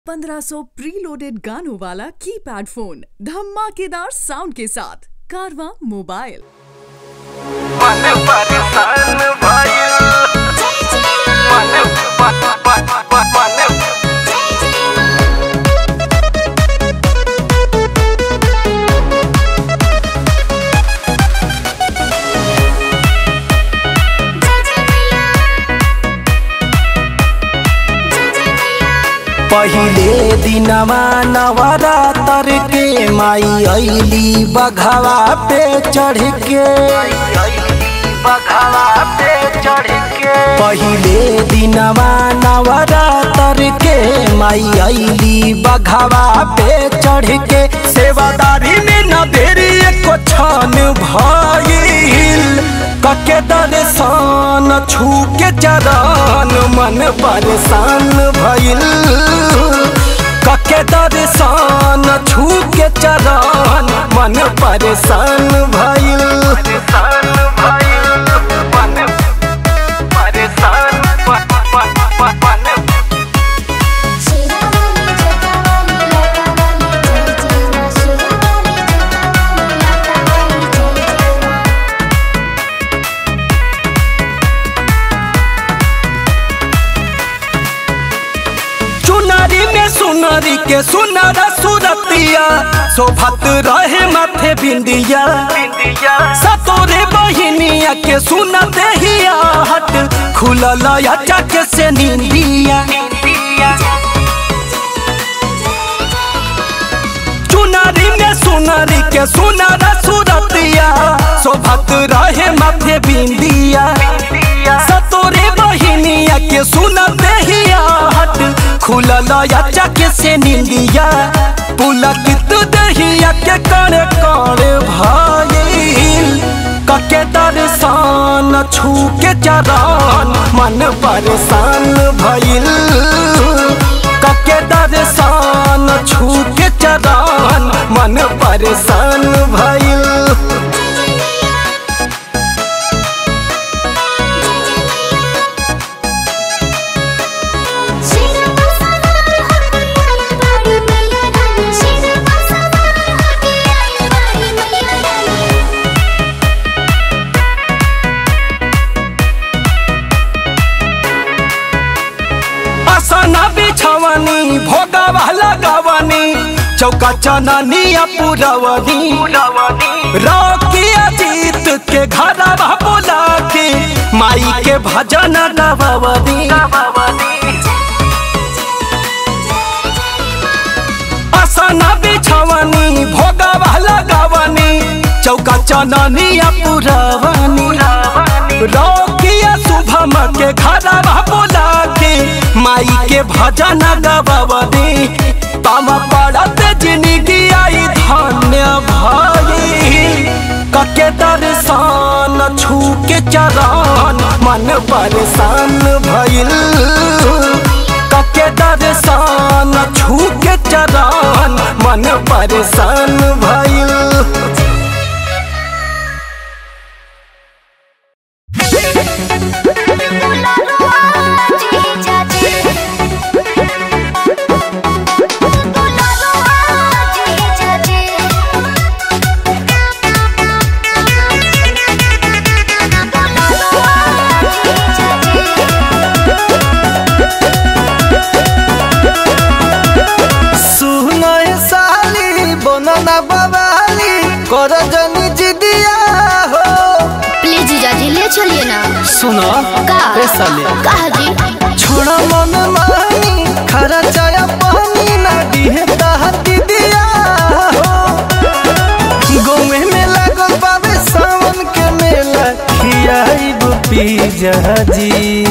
1500 preloaded गानों वाला keypad phone धमाकेदार साउंड के साथ कारवा मोबाइल मन परेशान भइल मन मन मन मन पहिले दिनवा नवरात्र के माई अली बघवा पे चढ़ के बघवा पे चढ़ के पहिले दिनवा नवरात्र के माई अली बघवा पे चढ़ के सेवादारी में न देरी एको छन भइल कके दर्शन छू के चरण मन परेशान भइल कके दर्शन छू के चरण मन परेशान भइल परेशान भइल मन परेशान मन मन मन शिरावाली जटावाली लटावाली जय जय मा शिरावाली जटावाली लटावाली जय जय मा चुनरी में सुनरी के सुनर सुरतिया शोभत रहे माथे बिंदिया इंडिया सतोरे बहिनिया के सुनते ही हट खुलल चक से निंदिया इंडिया चुनरी में सुनरी के सुनर सुरतिया शोभत रहे माथे बिंदिया इंडिया सतोरे बहिनिया के सुनते ही हट खुलल चक से निंदिया पुलकित दहिया के कण कण भइल कके दर्शन छू के चरण मन परेशान भइल कके दर्शन छू के चरण मन परेशान भइल शिरावा सवार होके आई बाड़ी मैया रानी शिरावा सवार होके आई बाड़ी मैया रानी असना बिछवनी भोगवा लगवनी चौका चननिया पुरवनी पुरवनी रॉकिया जीत के घरवा बोला के माई के भजन गवनी गवनी असना बिछवनी भोगवा लगवनी चौका चननिया पुरवनी पुरवनी रॉकिया शुभम के घरवा बोला के माई के भजन गवनी तम पड़त जिंदगी आई धन्य भइल कके दर्शन छू के चरण मन परेशान भइल कके दर्शन छू के चरण मन परेशान भइल सुनय साली बनना बवाली कर जनी जिदिया हो प्लीज जीजाजी ले चलिए ना सुनो का ए साली कहा जी छोड़ा मन मानी खरा चाया पानी ना दिहे दहती दिया हो गोमे में लागल बाबे सावन के मेला खियाई पी जहाजी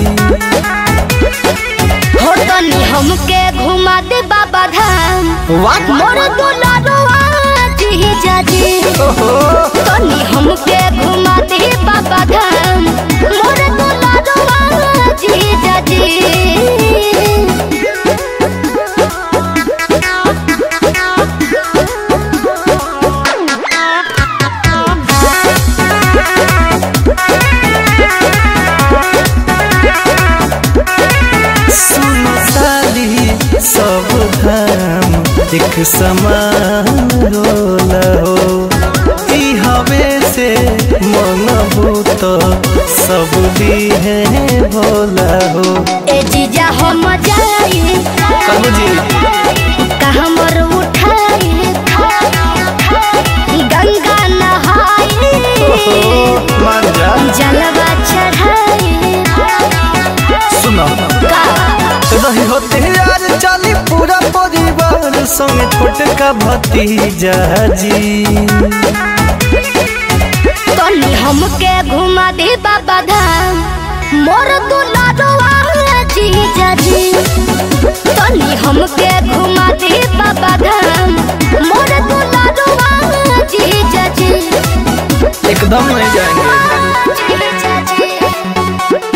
हो तनी हमके घुमा दे बाबा धाम वाट मोर दुलारुआ जीजाजी तनी हमके घुमा दे बाबा धाम मोर दुलारुआ जीजाजी सुन साली सब धाम एक समान रोला हो ई हवे से मन भूत सब है भोला हो ए जीजा हम जाई कहू जी कहमर उठाई गंगा नहाई मान जा जलवा चढ़ाई सुनो का रही होते यार चली पूरा परिवार संग छोटका भतीजा जी तनी हमके घुमा दे बाबा धाम मोर दुलारुआ जीजा जी तनी हमके घुमा दे बाबा धाम मोर दुलारुआ जीजा जी एकदम नहीं जाएंगे जीजा जी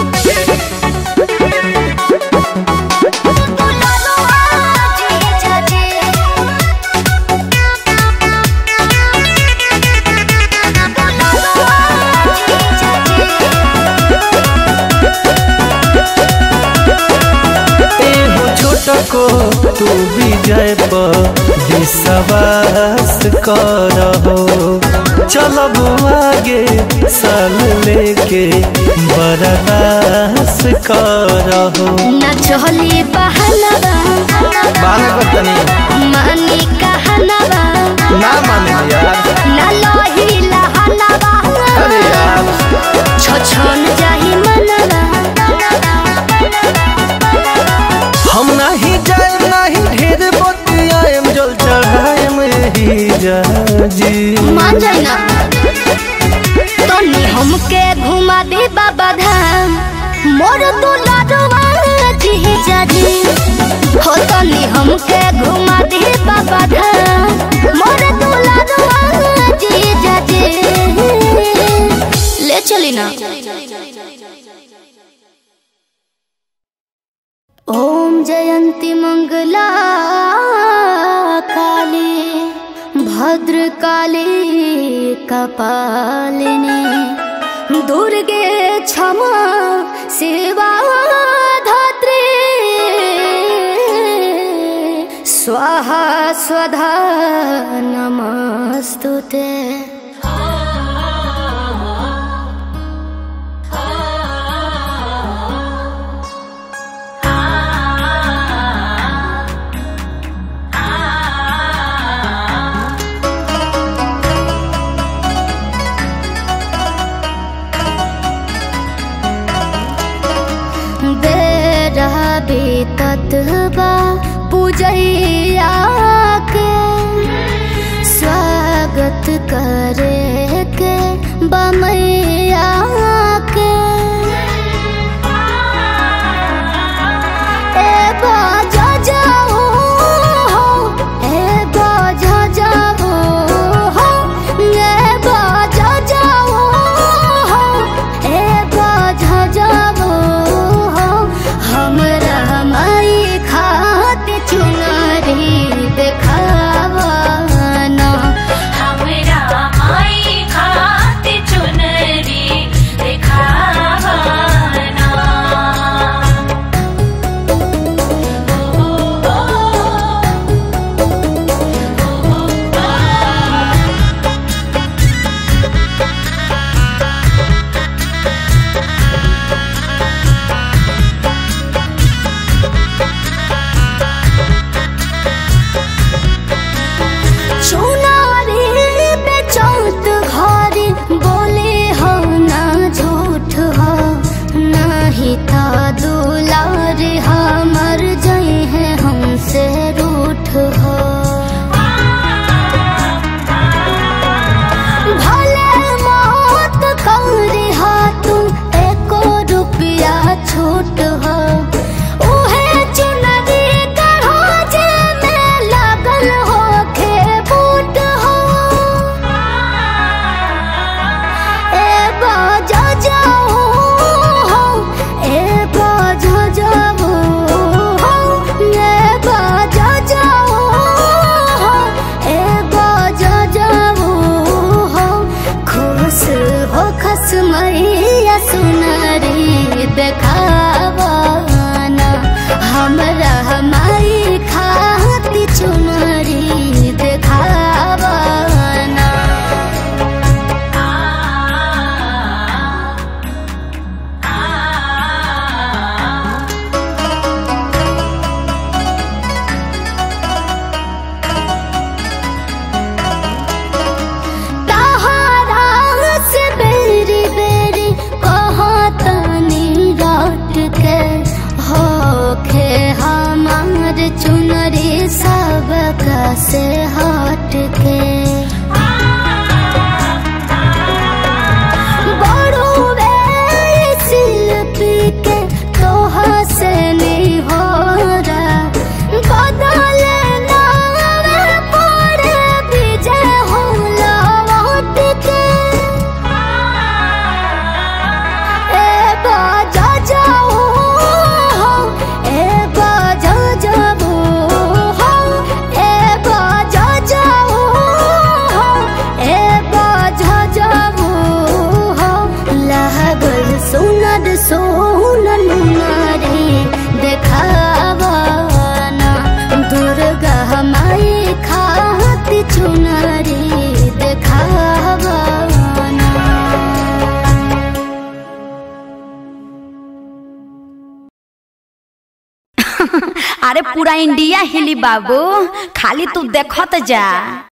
दुलारुआ जीजा जी एहो छोटको तू भी जाए विश्वास करहो चलब आगे साल लेके बर्दास करहो न चली बहनवा माने बतनी मानी कहनवा ना माने यार न लोही लहनवा अरे यार छछन जाही मनवा हम नहीं जाए नहीं ढेर बतियाएम जल चढ़ाएम ही जा जी मान जाई ना तनी हमके घुमा दे बाबा धाम मोर दुलारुआ जीजा जी हो तनी हमके घुमा दे बाबा धाम मोर दुलारुआ जीजा जी ले चली ना ओम जयंती मंगला काली भद्रकाली कपालिनी दुर्गे क्षमा सेवा धात्री स्वाहा स्वधा नमस्तुते बेरा बीतत बा पूजैया के स्वागत करे के बमैया के ए बाजा जाओ हो ए बाजा जाओ हो ए बाजा जाओ हो ए बाजा जाओ हो हमरा माई खात चुनरी देखावा ना हमरा माई अरे पूरा इंडिया हिली बाबू खाली तू देखत जा